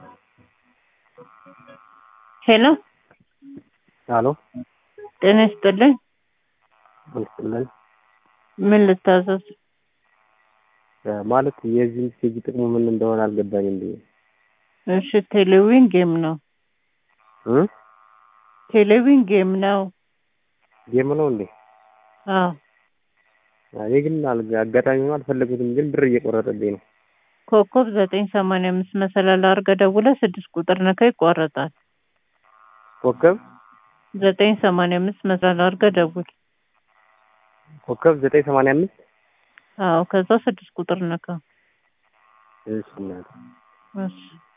ሄሎ አሎ ጤና ይስጥልኝ። ይስጥልን። ምን ልታዘዝ? ማለት የዚህ ሜሴጅ ጥቅሙ ምን እንደሆነ አልገባኝም ብዬ እሺ ቴሌዊን ጌም ነው። እ ቴሌዊን ጌም ነው። ጌም ነው እንዴ? አዎ እኔ ግን አል- አጋጣሚ ነው አልፈለጉትም፣ ግን ብር እየቆረጠብኝ ነው። ኮከብ ዘጠኝ ሰማንያ አምስት መሰላል አድርገህ ደውለህ ስድስት ቁጥር ነካ ይቋረጣል። ኮከብ ዘጠኝ ሰማንያ አምስት መሰላል አድርገህ ደውል። ኮከብ ዘጠኝ ሰማንያ አምስት አዎ ከዛ ስድስት ቁጥር ነካ። እሺ እናቴ እሺ